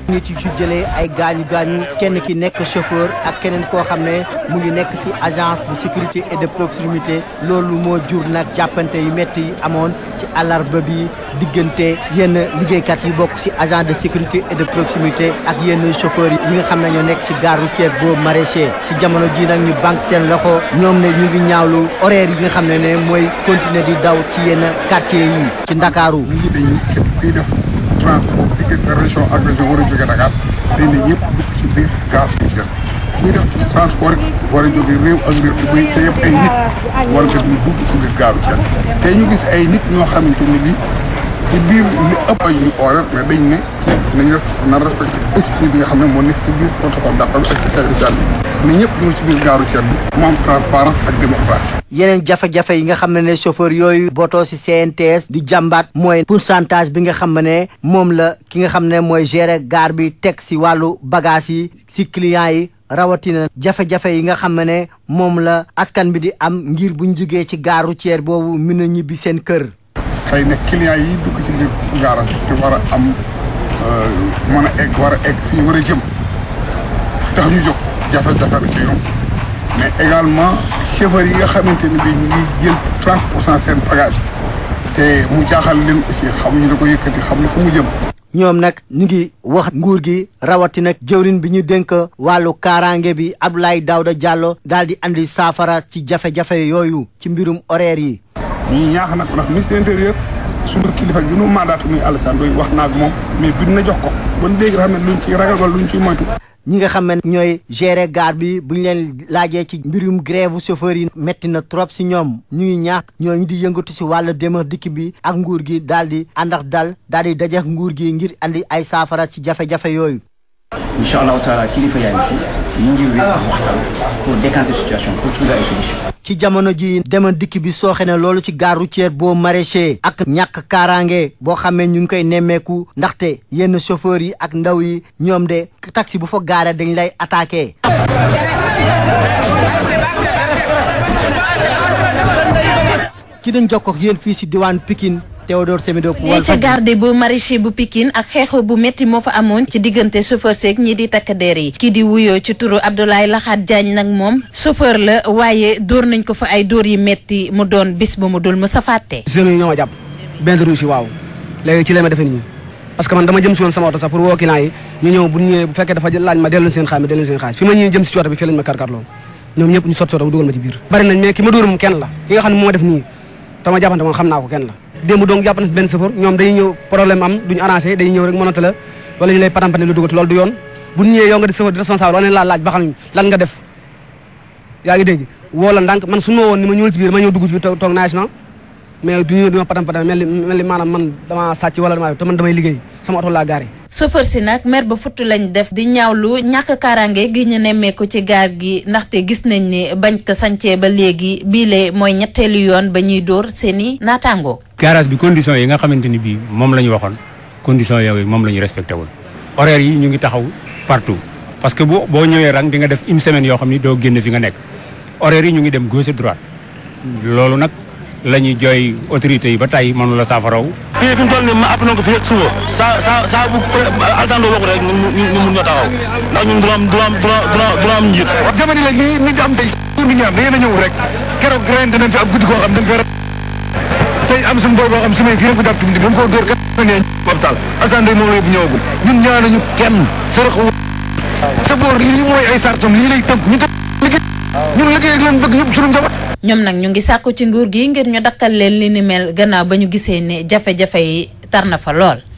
nit yu ci jëlee ay gaañu gaañu kenn ki nekk chauffeur ak keneen koo xam ne mu ngi nekk ci agence de sécurité et de proximité loolu moo jur nag jàppante yu métti yi amoon ci àllarba bi diggante yenn liggéeykat yi bokk ci agent de sécurité et de proximité ak yenn chauffeurs yi nga xam ne ñoo nekk ci gare routière boobu maraîcher ci jamono ji nag ñu banque seen loxo ñoom ne ñu ngi ñaawlu horaire yi nga xam ne ne mooy continuer di daw ci yenn quartier yi ci Ndakaaru ñi dañ képp kuy def transport diggante région ak région war a jóge Dakar dañ ne ñëpp dugg ci biir gare routière kuy def transport war a jóge réew ak réew muy te yëpp ay nit war nga ñu dugg ci biir gare routière tey ñu gis ay nit ñoo xamante ni bi ci biir li ëpp ay yu horaire mais dañ ne ci nañ def na respecté esprit bi nga xam ne moo nekk ci biir protocole d'accord ak ci territoire bi ne ñëpp ñëw ci biir gare routière bi mu am transparence ak démocratie yeneen jafe-jafe yi nga xam ne ne chauffeur yooyu bootoo ci CNTS di jàmbaat mooy pourcentage bi nga xam ne moom la ki nga xam ne mooy gérer gare bi teg ci wàllu bagage yi ci clients yi rawatina jafe-jafe yi nga xam ne moom la askan bi di am ngir buñ jógee ci gare routière boobu mën a ñibbi seen kër xëy na clients yi dugg ci biir garage te war a am mën a egg war a egg fi ñu war a jëm fi tax ñu jóg jafe-jafe la ci ñoom mais également chauffeurs yi nga xamante ne bi ñu ngi jël 30 pour cent seen bagage te mu jaaxal leen aussi xamuñu da ko yëkkati xamuñu fu mu jëm ñoom nag ñu ngi wax nguur gi rawatina jëwrin bi ñu dénk wàllu kaaraange bi Abdoulaye Daouda Diallo daal di andi saafara ci jafe-jafe yooyu ci mbirum horaire yi ñii ñaax nag ndax ministre intérieur suñu kilifa gi nu mandat muy Alassane Ndoye wax naa ak moom mais bind na jox ko ba léegi nga xam ne luñ ciy ragal wala luñ ciy moytu. ñi nga xam ne ñooy gérer gare bi bu ñu leen laajee ci mbirum grève chauffeur yi métti na trop si ñoom ñu ngi ñaax ñooñu di yëngatu si wàllu dem ak dikk bi ak nguur gi daal di ànd ak dal daal di dajeek nguur gi ngir andi ay saafara ci jafe-jafe yooyu. incha allahu taala kilifa yaa ngi fi ñu ngi wéy waxtaan pour décanter situation pour trouver ay solution ci jamono ji demal dikk bi sooxe na loolu ci gare routière boo maraîcher ak ñàkk kaaraange boo xamee ñu ngi koy nemmeeku ndaxte yenn chauffeurs yi ak ndaw yi ñoom de taxi bu fa gaare dañ lay attaqué. ki dañ jokkoo ak yéen fii si diwaan Pikine Théodore Semedo ne ca garde bu maraîcher bu Pikine ak xeexoo bu métti moo fa amoon ci diggante chauffeur seeg ñi di takk der yi kii di wuyoo ci turu Abdoulaye Laxaat Diagne nag moom chauffeur la waaye dóor nañ ko fa ay dóor yi métti mu doon bis bu mu dul mu sa fàtte jeunes yi ñoo ma jàpp benn rouge yi waaw léegi ci la ma defee nii parce que man dama jëm si woon sama oto sax pour woo client yi ñu ñëw bu ñëwee bu fekkee dafa laaj ma dellu seen xaalis ma dellu seen xaalis fi ma ñëwee jëm si cooto bi fii lañ ma karkarloo ñoom ñëpp ñu sot soto bu dugal ma ci biir bari nañ mais ki ma dóor moom kenn la ki nga xam ne moo def nii tama jàppante moom xam naa ko kenn la démb donc jàpp na benn chauffeur ñoom dañuy ñëw problème am duñu arrangé dañuy ñëw rek mënata la wala ñu lay patampane lu dugal loolu du yoon bu ñu ñëwee yow nga di chauffeur di responsable wane laa laaj ba xam lan nga def yaa ngi dégg woo la ndànk man su ma woon ni ma ñëwul ci biir ma ñëw dugg ci biir toog naagement mais du ñëw di ma patampane mel ni mel ni maanaam man dama sàcc wala dama te man damay liggéey sama oto laa gaare chauffeur si nag mer ba futt lañ def di ñaawlu ñàkk kaaraange gi ñu nemmeeku ci gaar gi ndaxte gis nañ ni bañ ko sancee ba léegi biile mooy ñetteelu yoon ba ñuy dóor seeni naataango garage bi condition yi nga xamante ni bii moom la ñu waxoon condition yooyu moom la ñu respecté wul horaire yi ñu ngi taxaw partout parce que boo boo ñëwee rang di nga def une semaine yoo xam ni doo génn fi nga nekk horaire yi ñu ngi dem gauche droite loolu nag la ñuy jooy autorités yi ba tey mënu la saafaraw fii fi mu toll nii ma àpp na ko fii ak suba saa saa saa bu altando waxu rek ñu ñu mun ñoo taxaw ndax ñun dina am dina am dina dina am njiit jamono la lii nit am tey pour bi ñaam da ngeen a ñëwul rek keroog ren dinañ fi ab guddi koo xam dañ fa tey am suñu booy boo xam semaine fii lañ ko jàpp tuuti dañ koo dóor kat ne hôpital altando moom la yóbbu ñëwagul ñun ñaanuñu kenn saraxu safoor lii mooy ay sartam lii lay tënk ñu te liggéey ñun liggéey ak leen bëgg yëpp suñu njaboot ñoom nag ñu ngi sàkku ci nguur gi ngir ñu dakkal leen li ni mel gannaaw ba ñu gisee ne jafe-jafe yi tar na fa lool